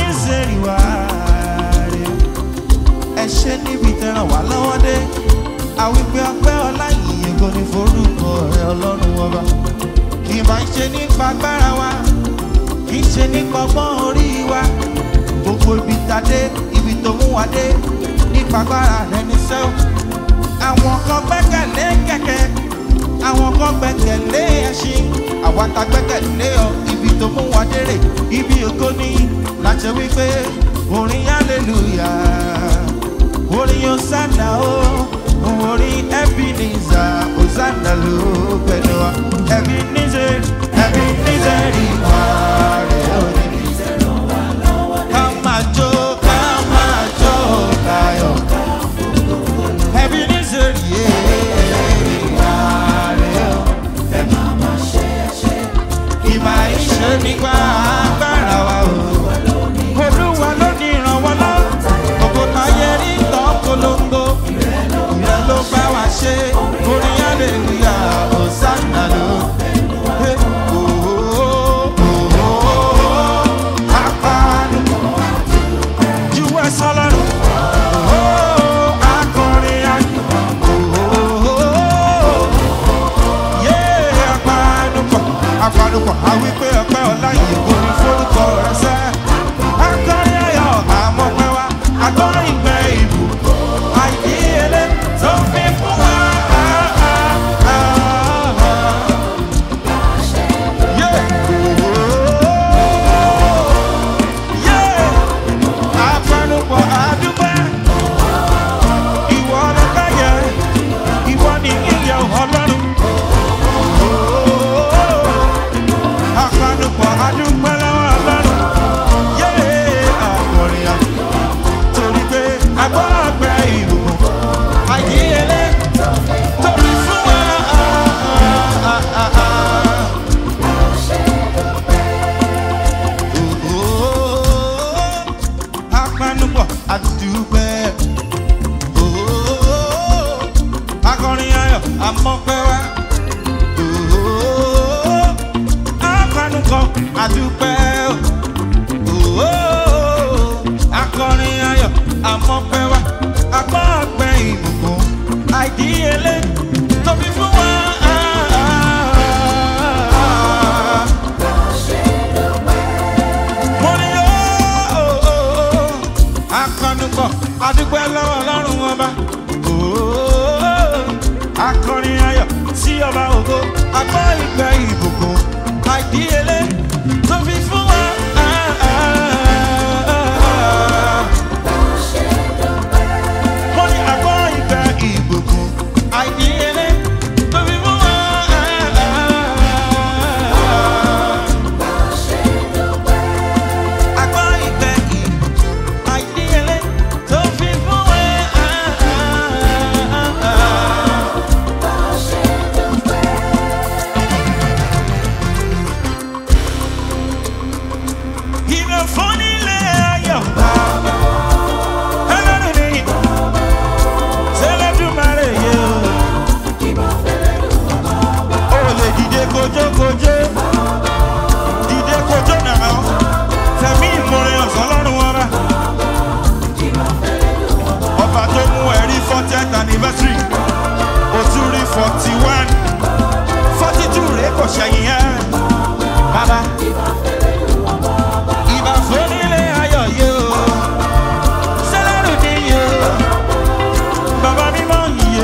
Ebenezer wá rè ẹ ṣe níbi tẹ̀ràn wá lọ́wọ́ dé àwípé ọpẹ́ ọlá yìnyín kò ní forúkọ rẹ ọlọ́run ọba kì í máa ń ṣe nípa agbára wa kì í ṣe nípa ọgbọ́n orí wa gbogbo ibi tàdé ibi tó mú wa dé nípa agbára rẹ ní sẹ́wọ̀n àwọn kan gbẹ́kẹ̀lé kẹ̀kẹ́ àwọn kan gbẹ́kẹ̀lé ẹṣin àwa ta gbẹ́kẹ̀lé ọ ibi tó mú wa dérè ibi ògo ní láti wípé orin hallelujah orin hosanna o orin ebenezer hosanna ló pẹ̀lú wa ebenezer ebenezer ìwà rẹ̀ òní. ká máa jó ká máa jó káyọ̀ ebenezer ìwà rẹ̀ o. ìmọ̀ ìṣe nípa agbára wa o. olúwa ló ní ìrànwọ́ lọ́wọ́ gbogbo táyé rí tán polongo ìrẹ́ ló bá wa ṣe orin aleluya hosanna ló. Hey, oh, oh, oh, oh, apanu. Juwọ́ sọlọ́run. Oh, oh, akọrin ayọ̀. Oh, oh, oh, yeah, apanupọ̀ apanupọ̀ àwípé ọpẹ́ ọlá yìí kò ní forúkọ rẹ sẹ́. akọrin ayọ̀ àmọ́pẹ́ wa agbọ́rin ìgbẹ́ ìbò àìdíyelé tó fi fún wa. Yeah. Yeah. apanupọ̀ àdúgbò ìwọ ọlọ́pàá yẹ ìwọ ni ìyẹ ọlọ́run. Apanupọ̀ adúpẹ́ lọ́wọ́ ọlọ́run. Yéé àkọrin à. Torí pé agbọ́gbẹ́ ìbùkún. Àyíyelé tóbi fún wa. Apanupọ̀ adúpẹ́. Akọrin ayọ̀ àmọ́pẹ́ wá akọnukọ àdúpẹ́ o akọrin ayọ̀ àmọ́pẹ́ wa agbọ́gbẹ́ ìbùkún àìdíyelé tóbi fún wa. mo ní ó akọnukọ àdúpẹ́ lọ́wọ́ ọlọ́run ọba akọrin ayọ̀ sí ọba ògo agbọ́ ìgbẹ́ ìbùkún àìdíyelé tó fi fún wa. Mo ní agbọ́ ìgbẹ́ ìbùkún àìdíyelé tó fi fún wa. Agbọ́ ìgbẹ́ ìbùkún àìdíyelé tó fi fún wa. Ìbẹ̀ fún nílé ayọ̀. Ẹlẹ́rìí ni Sẹ́lẹ̀dùmarè yé o. O lè dìde kojókojó. Dìde kojó nàá. Fẹ̀mí ìmoore ọ̀sán lọ́rùn wọn rà. Ọba tó mú ẹ̀rí fortieth anniversary. O tún rí forty one. Forty two rèé kò ṣẹ̀yìn ẹ̀. Bàbá ìbà fúnilé ayọ̀ yé o sẹ́lẹ̀rù ni yé o bàbá mímọ́ yé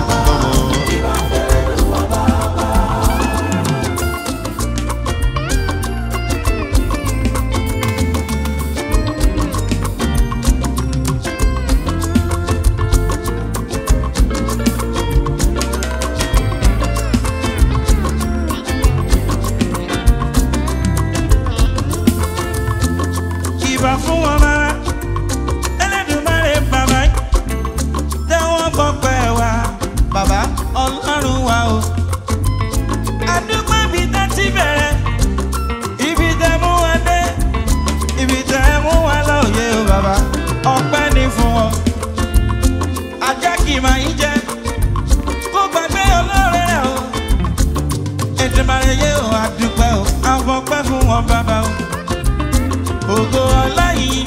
ìbà fún wọn máa ẹlẹ́dùnmáre bàbá tẹ́wọ́n gbọ́pẹ́ wa bàbá ọlọ́run wa o. àdúgbò ibi tá ti bẹ̀rẹ̀ ibi tẹ́ mú wa dé ibi tẹ́ mú wa lóye o bàbá ọpẹ́ ní fún wọn. ajá kì í máa ń jẹ kó gbàgbé olóore rẹ o. ètùmọ̀rẹ́ yé o àdúpẹ́ o àwọn ọpẹ́ fún wọn bàbá o ògo ọláyìn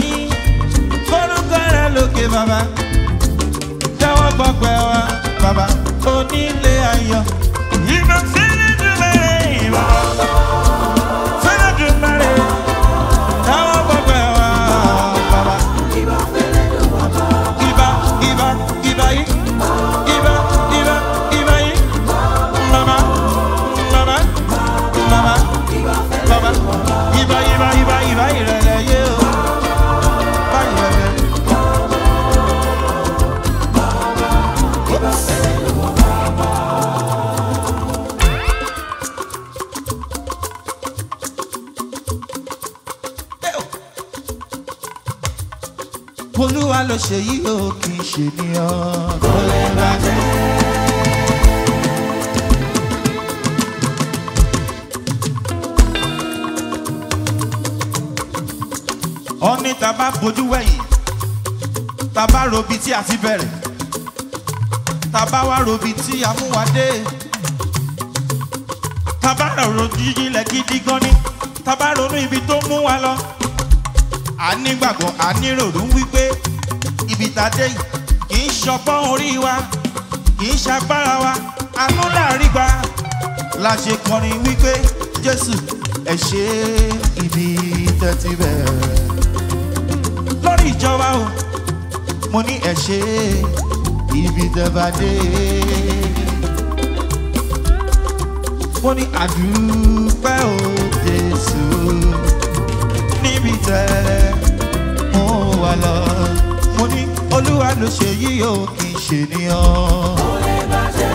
bàbá jẹ́wọ́ gbọ́pẹ́ wa bàbá onílé ayọ̀. ìbá fẹ́lẹ́ dùn mẹ́rẹ̀ ìbá fẹ́lẹ́ dùn mẹ́rẹ̀ jẹ́wọ́ gbọ́pẹ́ wa bàbá. Ìbá ìbá ìbá yìí ìbá ìbá ìbá yìí mama mama mama bàbá ìbá ìbá ìbá ìbá ìrẹ̀lẹ̀ yé o bá ìrẹ̀lẹ̀. olúwa ló ṣe yí o kì í ṣe ní ọ kò lè bàjẹ́. ọ̀ní tá a bá fojú wẹ̀yìn tá a bá robi tí a ti bẹ̀rẹ̀ tá a bá wá robi tí a mú wa dé tá a bá rọ̀rọ̀ jíjìnlẹ̀ gidi gan ni tá a bá ronú ibi tó mú wa lọ a nígbàgbọ́ a níròrò wípé ibi tá a dé yìí kì í ṣọpọ́n orí wa kì í ṣagbára wa àánú láàrin gba la ṣe kọrin wípé jésù ẹ ṣe ibi tẹ́tí bẹ̀rẹ̀ lórí ìjọba o mo ní ẹ ṣe ibi tẹ́ bá dé mo ní àdúpẹ́ o jésù níbi tẹ́ mo wà lọ. mo ní olúwa ló ṣe yí o kì í ṣe níyàn.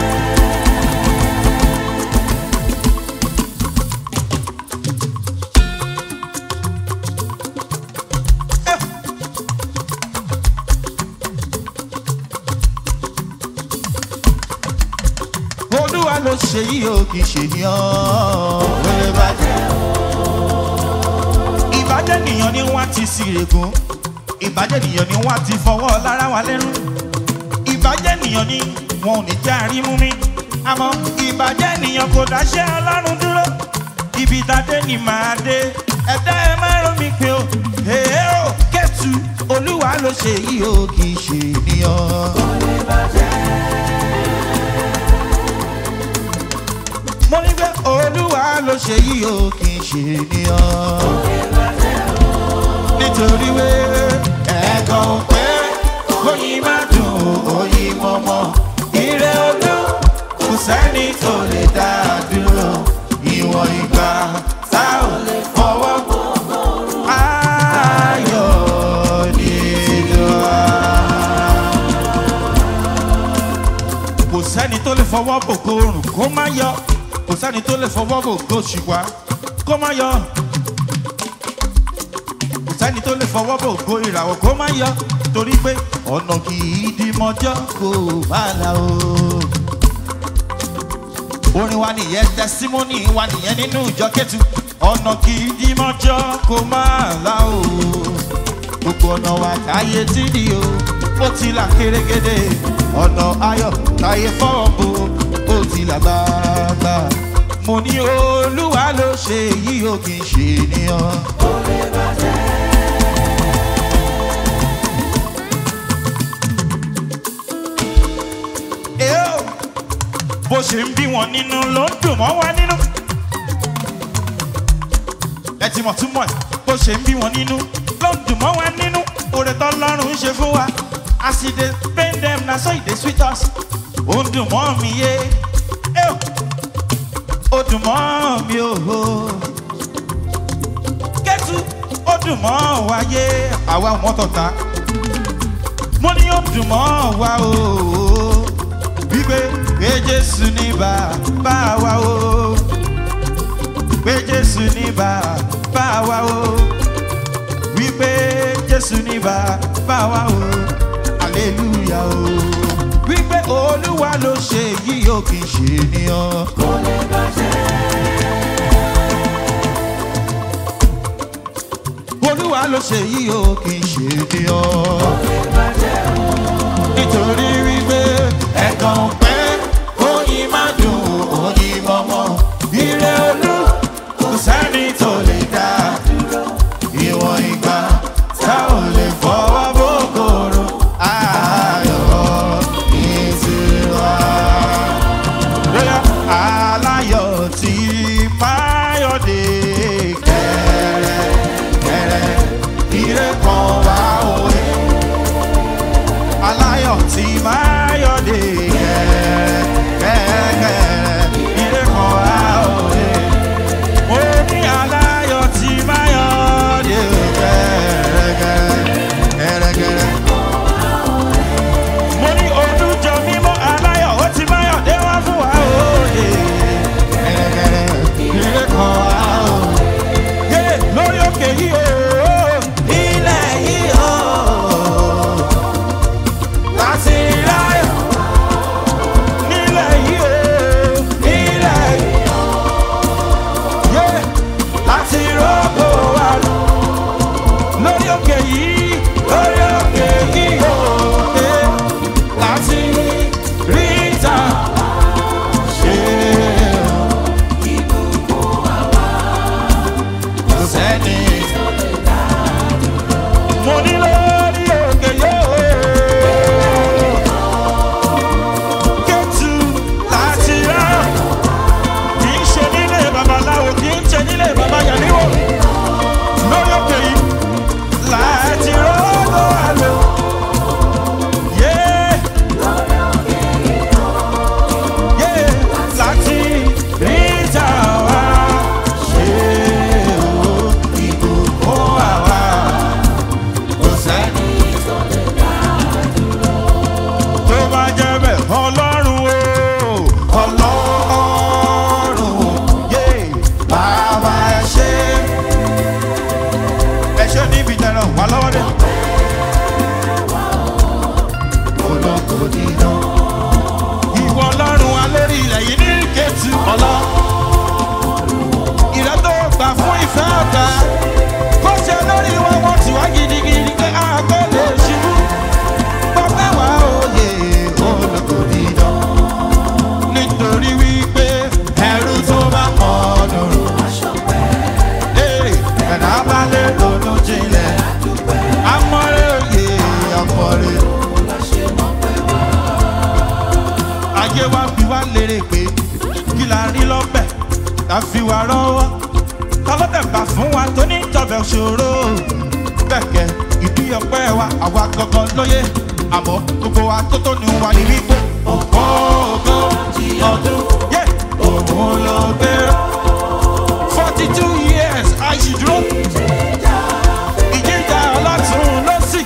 olúwa ló ṣe yí o kì í ṣe níyàn. wẹ́rẹ́ bàjẹ́ ìbàjẹ́ nìyàn ni wọ́n ti sírègùn ìbàjẹ́ nìyàn ni wọ́n ti fọwọ́ lára wa lẹ́rú ìbàjẹ́ nìyàn ni wọn ò ní jẹ́ àrímú mi àmọ́ ìbàjẹ́ nìyàn kò dáṣẹ́ ọlọ́run dúró ibi ìdádé ni màá dé ẹ̀dá ẹ má rò mí pé o èé o kẹ́tù olúwa ló ṣe yìí o kì í ṣe ènìyàn. mo ní pé olúwa ló ṣe yìí o kì í ṣe ènìyàn nítorí wé ẹ̀kan pé oyin má dùn oyin mọ́mọ́ ire olú kò sẹ́ni tó lè dá a dúró ìwọ̀n ìgbà tá ò lè fọwọ́ ayọ̀ nínú wa. kò sẹ́ni tó lè fọwọ́ bògo oòrùn kó má yọ kò sẹ́ni tó lè fọwọ́ bògo ṣùgbọ́n kó má yọ kò sẹ́ni tó lè fọwọ́ bò go ìràwọ̀ kó má yọ torí pé ọ̀nà kì í di mọ́jọ́ kó bá la o. orin wa nìyẹn tẹsímọ́nì wa nìyẹn nínú ìjọ kẹ́tù ọ̀nà kì í di mọ́jọ́ kó má la o. gbogbo ọ̀nà wa táyé tí di o ó ti là kérégédé ọ̀nà ayọ̀ táyé fọ́ọ̀ bo ó ti là gbàgbà. mo ní olúwa ló ṣe yí o kì í ṣe ènìyàn. Eo, bó ṣe ń bí wọn nínú ló ń dùn mọ́ wa nínú. ẹ ti mọ̀ túmọ̀ ẹ̀ bó ṣe ń bí wọn nínú ló ń dùn mọ́ wa nínú. oore tọ́lọ́run ń ṣe fún wa as e dey pain dem na so e dey sweet us. ó ń dùn mọ́ mi yé Eo, ó dùn mọ́ mi o. kẹ́tù ó dùn mọ́ wa yé àwa ò mọ́tò ta mo ní ó dùn mọ́ wa o wípé pé jésù ní bàbá wa o pé jésù ní bàbá wa o wípé jésù ní bàbá wa o aleluya o wípé olúwa ló ṣe yìí ó kì í ṣe ènìyàn. olúwa ló ṣe yìí ó kì í ṣe ènìyàn nítorí wípé ẹ̀kan pẹ́ oyin má dùn oyin mọ́mọ́ ire olú kò sẹ́ni tó lè dá ìwọ̀n ìgbà tá ò lè fọwọ́ bókòrò máyọ̀dé kẹrẹ kẹrẹ ire kan wá òye aláyọ̀ tí máyọ̀dé kẹrẹ kẹrẹ ire kan wá òye mo ní aláyọ̀ tí máyọ̀dé kẹrẹ kẹrẹ kẹrẹ mo ní olùjọ mímọ́ aláyọ̀ ó ti máyọ̀dé wá fún wa òye kẹrẹ ire kan wá òye yé lórí òkè yìí o ilẹ̀ yìí o láti ráyọ̀ nílẹ̀ yìí o nílẹ̀ yìí o yé láti rọ́pò wa lọ lórí òkè yìí lórí òkè yìí o yé láti rí ìta ṣe kò sẹ́ni mo ní lórí òkè yóò kẹ́tù láti rá kì í ṣe nílé babaláwo kì í ṣe nílé babayàníwò lórí òkè yìí láti rọ́gbọ́ àlọ́ yé yé láti rí ìta wá ṣe o ìbùkún àwa kò sẹ́ni tó bá jẹ́ bẹ́ẹ̀ ọlọ́run o ọlọ́run yé bàbá ẹ ṣe ẹ ṣe níbi tẹ̀rọ wà lọ́wọ́ dé. olóko dídán. ìwọ ọlọ́run wa lórí ilẹ̀ yìí ní kẹ́tù ọlọ́. ìrẹ́ tó gbà fún ìfẹ́ ọ̀tá kó ṣe lórí wọn wọ́n ti wá gidigidi pé a kò lè ṣubú bọ́pẹ́ wá òye olóko dídán. nítorí wípé ẹrú tó bá mọ̀ ọ́ dùn. Ee, ẹ̀dá bá lè ronú jinlẹ̀. Amọ̀rẹ́ òye ọ̀pọ̀rẹ́. Ayé wa fi wá lérè pé kí la rí lọ́bẹ̀ ká fi wá rọ́wọ́. Tọ́lọ́dẹ̀ gbà fún wa tó ní ìjọba ṣòro. Bẹ́ẹ̀kẹ́ ìdí ọpẹ́ wa àwa gangan lóye. Àmọ́ gbogbo wa tó tó ní wa ní wípé ògbó ògbó ọdún. Yé òun ló gbéra forty two years àìsídúró. ìjíjà ọlọ́tún ló sì.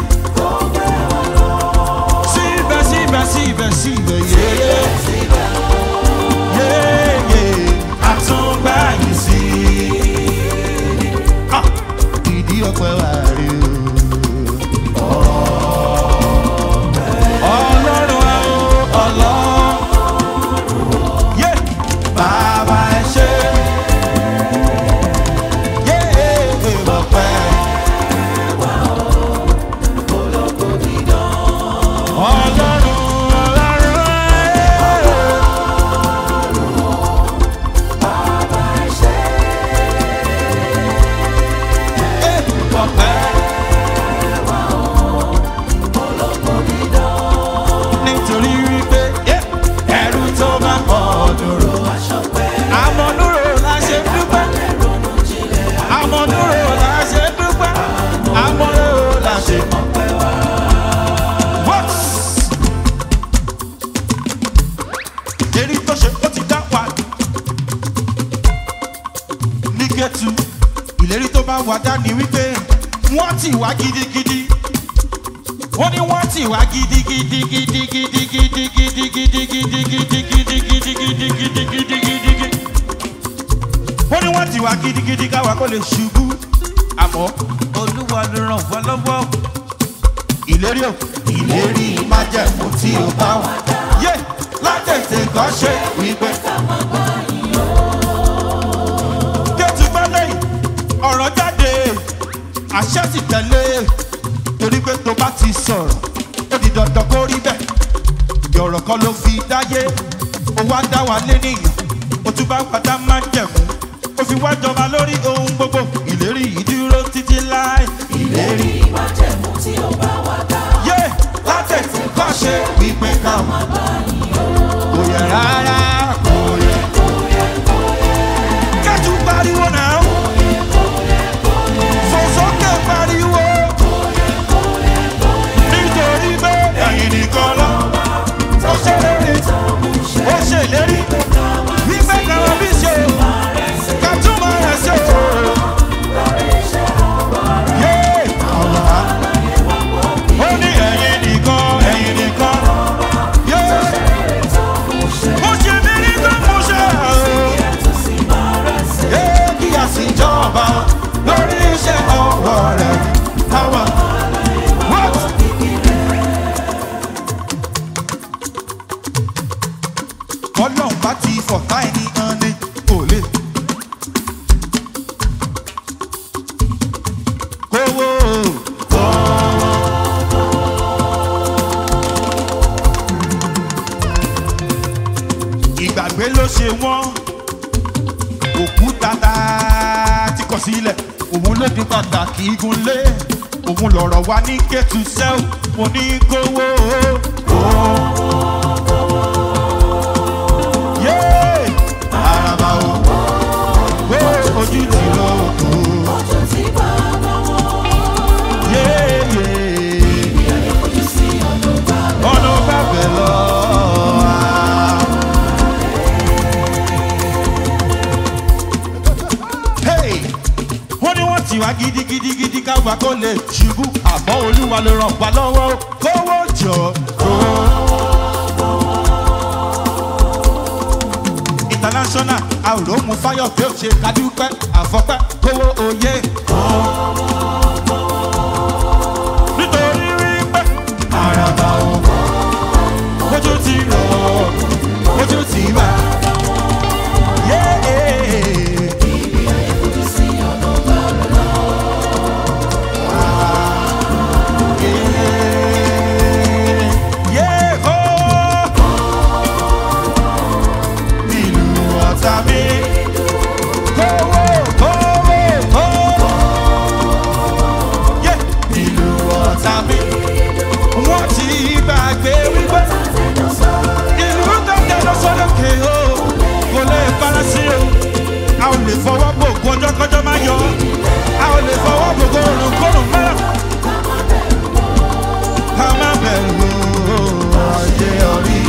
síbẹ̀ síbẹ̀ síbẹ̀ síbẹ̀ yéyé. yéyé àtúngbà yìí sí. Ah, ìdí ọpẹ wà rí o. ọlọ́run wa o ọlọ́run. yé bàbá ẹ ṣe. Nítorí wípé ẹrú tó bá pọ̀ dúró. Àmọ̀dúró la ṣe dúpẹ́ àmọ̀dúró la ṣe dúpẹ́ àmọ̀dúró la ṣe mọ̀pẹ́ wá. What? èrí tó ṣe ó ti dá wa ní kẹ́tù ìlérí tó bá wà dání wípé wọ́n ti wá gidigidi wọ́n ní wọ́n ti wá gidigidi gidigidi gidigidi gidigidi gidigidi gidigidi gidigidi wọ́n ní wọ́n ti wá gidigidi káwa kó lè ṣubú àmọ́ olúwa ló ràn wá lọ́wọ́ ìlérí o ìlérí májẹ̀mú tí o bá wà yé látẹ̀tẹ̀ kọ́ ṣe wípé. kẹ́tù bá lẹ́yìn ọ̀rọ̀ jáde àṣẹ sì tẹ̀lé torí pé tó bá ti sọ̀rọ̀ ó di dandan kó rí bẹ́ẹ̀ yọ̀rọ̀ kan ló fi dáyé ó wá dá wa lé nìyàn ó tún bá padà máa ń jẹ̀mú ó fi wá jọba lórí ohun gbogbo ìlérí yìí dúró títí láì. ìlérí májẹ̀mú tí ó bá wà dá. yé látẹ̀tẹ̀ kọ́ ṣe wípé ká mọ̀ kò yẹ rárá kò yẹ. kẹ́tù sílẹ̀ òun ló di pàtàkì igunlé òun lọ̀rọ̀ wa ní kẹ́tù sẹ́wọ̀n mo ní kówó o. Yéé! Àràbà o, wé ojú ti lọ òkú. Ojú tí bàbá wọn. Yéé! Ojú sí ọdún bàbá. Ọ̀nà bàbẹ̀ lọ. Hey! wọ́n ní wọ́n ti wá gidigidigidi káwa kó lè ṣubú àmọ́ olúwa ló ràn wá lọ́wọ́ kówó jọ kówó. international àròmù fáyọ̀ pé ó ṣe kádúpẹ́ àfọ́pẹ́ kówó oyè kó. nítorí wípé àràbà òwò ojú ti rọ̀ ojú ti bá. Yeah. Ojú sí ọdún bàbá. Yéhó! Nílùú ọ̀tá mi. Kówó, kówó, kówó. Yé! Nílùú ọ̀tá mi. Wọ́n ti gbàgbé wípé ìlú tó tẹ̀lé sódòkè o. Kò lè fara sí o. A ò lè fọwọ́ bò kọjọ́ kọjọ́ máa yọ. A ò lè fọwọ́ bò kórùn kórùn mẹ́rọ̀ ká má bẹ̀rù ayé orí.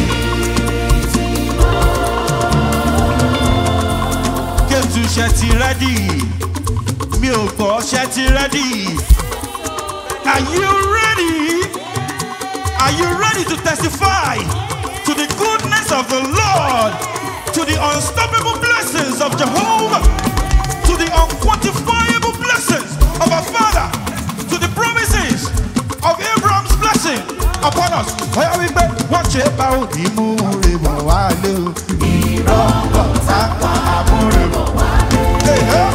Kétu ṣe ti rẹ́dì, mi ò gbọ́ ṣe ti rẹ́dì. Are you ready? Are you ready to testify to the goodness of the Lord, to the unstoppable blessings of Jehovah, to the unquantifiable blessings of our Father, to the promises of Abraham's blessing upon us? Ọ̀yá wípé wọ́n ṣe bá òní mú rè bọ̀ wá lé o. Ìrọ̀lọ́ sápá àmúrè bọ̀ wá lé.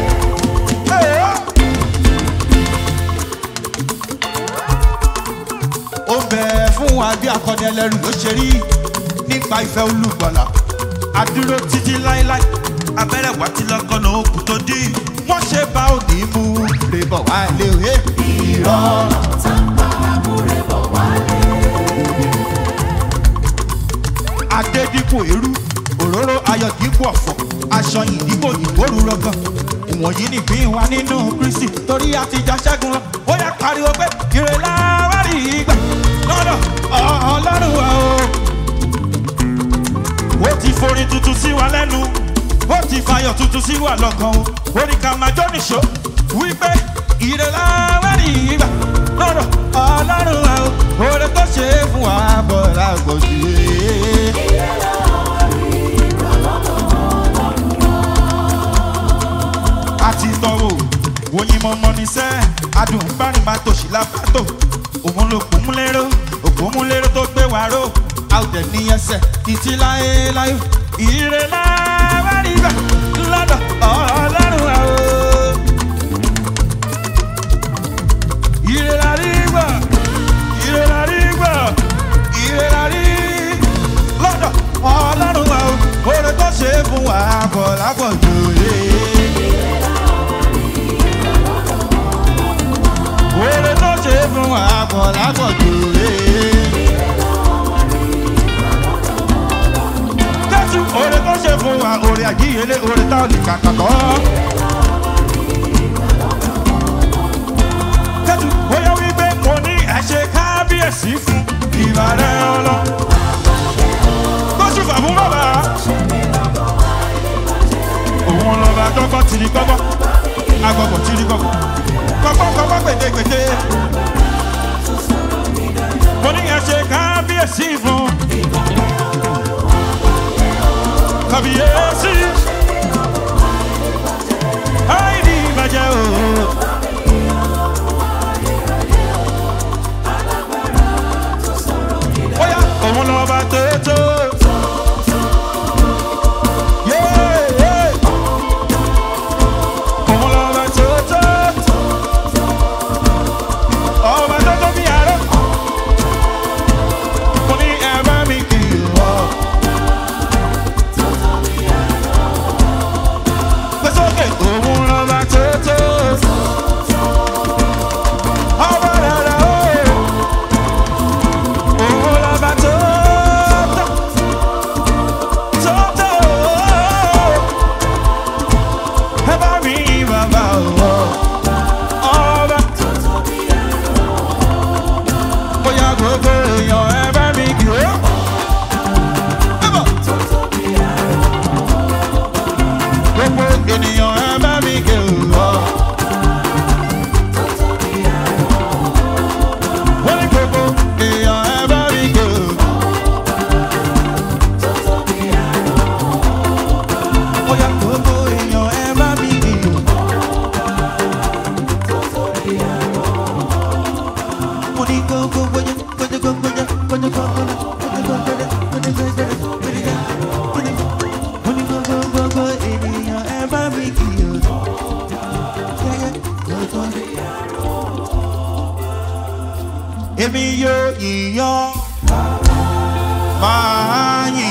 Ó bẹ̀ fún wa bí akọni ẹlẹ́rù ló ṣe rí nípa ìfẹ́ olùgbọ̀là. Adúró títí láéláé, abẹ́rẹ́ wá ti lọ́kànnà òkú tó dí. Wọ́n ṣe bá òní mú rè bọ̀ wá lé o. Ìrọ̀lọ́. adé dípò eérú òróró ayọ̀ dípò ọ̀fọ̀ aṣọ yìí dípò ìgbóru rọgàn ìwọ̀nyí nìpín wa nínú kristi torí àtijọ́ ṣẹ́gun lọ ó yà pariwo pé ire láwárí ìgbà lọ́dọ̀ ọlọ́run wa o. ó ti forin tuntun sí wa lẹ́nu ó ti fayọ̀ tuntun sí wa lọ́kàn o orí ká máa jó nìṣó wípé ire láwárí ìgbà lọ́dọ̀ ọlọ́run wa o. oore tó ṣe é fún wa bọ̀ lágbòdì. àti tọwọ́ oyin mọ́mọ́ ní sẹ́ adùn bárìn máa tòṣì lápátó òun ló kún mú lérò òkun mú lérò tó gbé wá ró a ò dẹ̀ ní ẹsẹ̀ títí láéláé ire láwárí gbà lọ́dọ̀ ọlọ́run wa o. ire la rí gbà ire la rí gbà ire la rí lọ́dọ̀ ọlọ́run wa o. oore tó ṣe é fún wa bọ̀ lápọ̀jù yé. Oore tó ṣe é fún wa pọ̀ lápọ̀jù rè é. Jésù oore tó ṣe fún wa oore àjíyelé oore tá ò lè kàkà kọ́. Jésù bóyá wípé mo ní ẹ̀ṣẹ̀ kábíyèsí fún ìbàdàn ọlọ́. Kóṣù fàbún bàbá. Òun lọ́ba tọ́kọ́ tìrí gbọ́gbọ́. Agbọ̀gbọ̀ tìrí gbọ́gbọ́ kọ́kọ́kọ́kọ́ gbèdégbèdé. mo ní ẹ ṣe kábíyèsí fún. kábíyèsí. àìní ìbàjẹ́ o. bóyá òun lọ́ba tó tó. Yeah, yeah. Òun lọ́ba tó tó ọba tó tó bí àárọ̀. mo ní ẹ bá mi kì í wọ. èmi yóò yíyan máa yìn